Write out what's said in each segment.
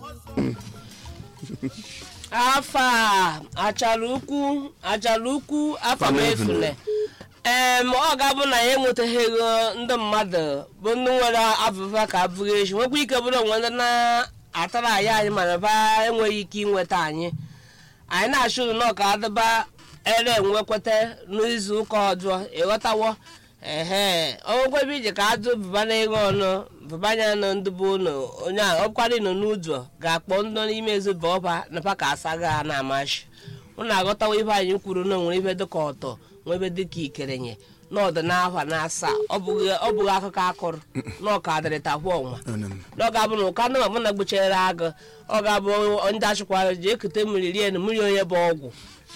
afa achara ukwu achara ukwu afa m efule em ọ ga-abụ na ya enwetaghị ego ndị mmadụ bụ ndị nwere abụba ka abụghị echi nwekwa ike bụrụ onwe ndị na-atara anyị anyị mana ba enweghị ike inweta anyị anyị na-achụ ụlọ na ọka adịba ere enwekweta n'izu ụka ọjọọ ịghọtawo ehe onwekwa ebe ije ka adụ bụba na ego ọnụ bụbanya nọ ndị bụ ụlọ onye a ọkwari nọ n'ụzọ ga-akpọ ndị n'ime ezobe ọba napa ka asaga ha na-amachi ụnụ aghọtawa ibe anyị kwuru na onwere ibe dịka ọtọ nwe ebe dịka ikerenye n'ọdịnahụ na asaa ọ bụghị ọ bụghị akụkọ akụrụ na ọka adịrịtakwa ọnwa na ọ ga-abụ na ụka ndị mabụ na gbuchere agụ ọ ga-abụ ndị achịkwara ji ekute mmiri rie na mmiri onye bụ ọgwụ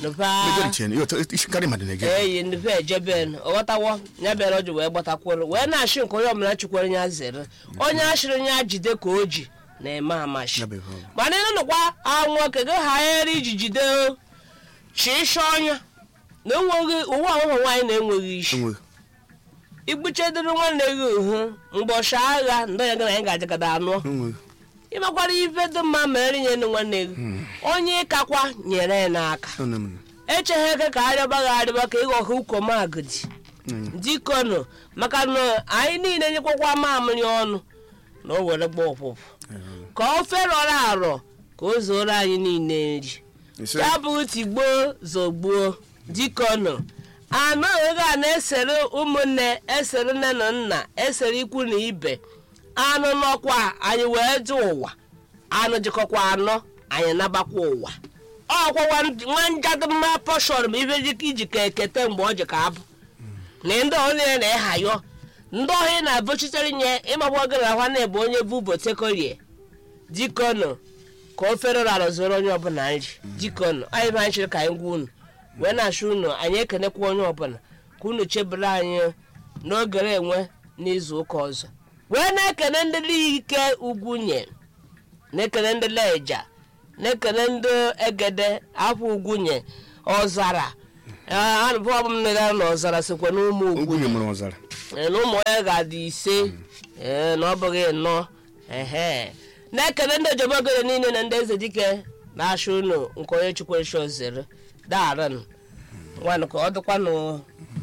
eyi ndupe ejeben ọghọtawo ya bịara o ji wee gbatakwuru wee na-achị nke onye ọbụla chikwere ya zere onye achịrị ya jide ka o ji na-eme amachi mana ịnụnụkwa anwụ oke gị ghara iji jide chịsha ọnya na enweghị ụwa ụmụ nwaanyị na-enweghị isi igbuchedoro nwanne gị uhu mgbọchi agha ndị onye gị na anyị ga-ajagada anụ ịmakwara ife dị mma mere nye nwanne gị onye ịkakwa nyere ya n'aka echeghị eke ka arịọba gị arịọba ka ịghọha ukomagidi dikonu maka na anyị niile nyekwakwa mamịrị ọnụ na o were gba ọpụpụ ka ofe rọrọ arọ ka o zuoro anyị niile nri ya bụ tigbuo zogbuo dikonu anụ ego a na-esere ụmụnne esere nne na nna esere ikwu na ibe anụ n'ọkwa anyị wee dị ụwa anụ jikọkwa anọ anyị nabakwa ụwa ọkwawa nwa njadịmma pọshọn bụ ibe dịka iji ka ekete mgbe ọ ji ka abụ na ndị onye na-ehayọ ndị ọhịa na-abụchitere nye ịmakwa gị na nwanne bụ onye bụ botekorie dikonu ka ofere rara zoro onye ọbụla nri dikonu anyị bụ anyị chịrị ka anyị gwa unu wee na-achụ unu anyị ekenekwa onye ọbụla ka unu chebere anyị n'ogere enwe n'izu ụka ọzọ wee na-ekene ndị ike ugwunye na-ekene ndị leja na-ekene ndị egede afọ ugwunye ọzara anụbọbụ m nere na ọzara sokwa n'ụmụ ugwunye na ụmụ ya ga-adị ise na ọ bụghị nnọọ ehe na-ekene ndị ojobogere niile na ndị eze dike na-achụ unu nke onye chukwurechi ozere daaran nwanụ ka ọ dịkwanụ